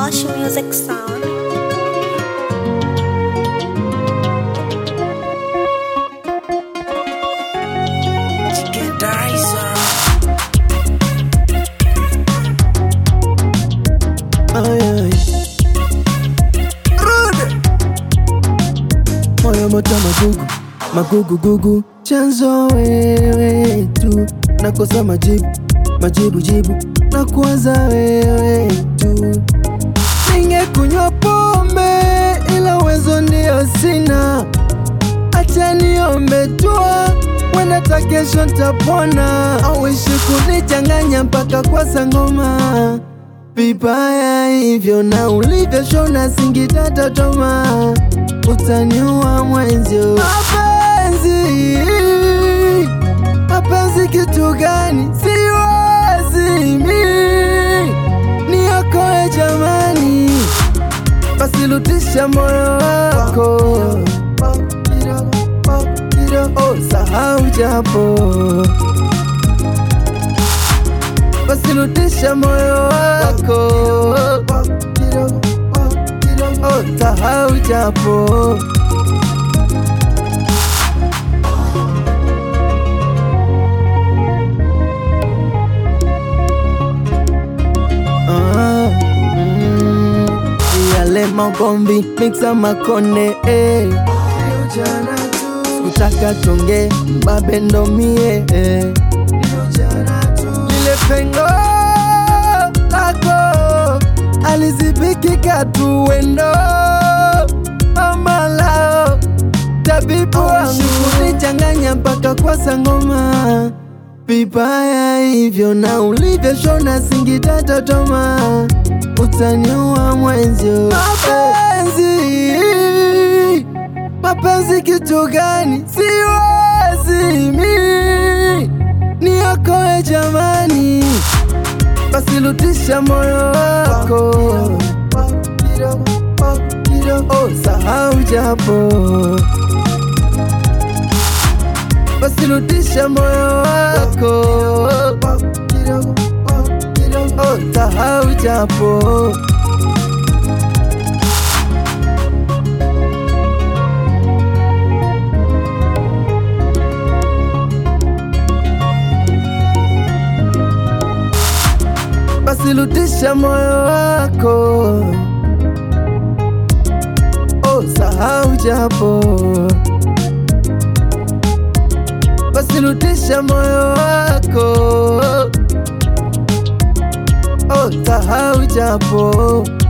Ocean Music Sound. Ay, ay. Rude. Moyo moto magugu magugu gugu, chanzo wewe tu, nakosa majibu majibu jibu, na kuwaza wewe tu. Ningekunywa pombe ila uwezo ndio sina, acha niombe dua, wenda ta kesho ntapona. Auishi kunichanganya mpaka kwa sangoma vibaya hivyo na ulivyoshona singita totoma, utaniua mwenzio. Mapenzi, mapenzi kitu gani? Siwezi mi niokoe jamani, basi rudisha moyo wako, oh, sahau japo basi rudisha moyo wako, oh, sahau japo Ah, mm, yale magombi mixa makonde eh. Kutaka tonge mbabe ndo mie eh. lile pengo lako alizibikika tu wendo amalao tabibu wangu kunichanganya mpaka kwa sangoma vibaya hivyo na ulivyoshona singita totoma utaniua mwenzio mapenzi mapenzi kitu gani siwezi mi niokoe jamani basi rudisha moyo wako oh, sahau japo basi rudisha moyo wako oh, sahau japo basi rudisha moyo wako, oh, sahau japo, basi rudisha moyo wako, oh, sahau japo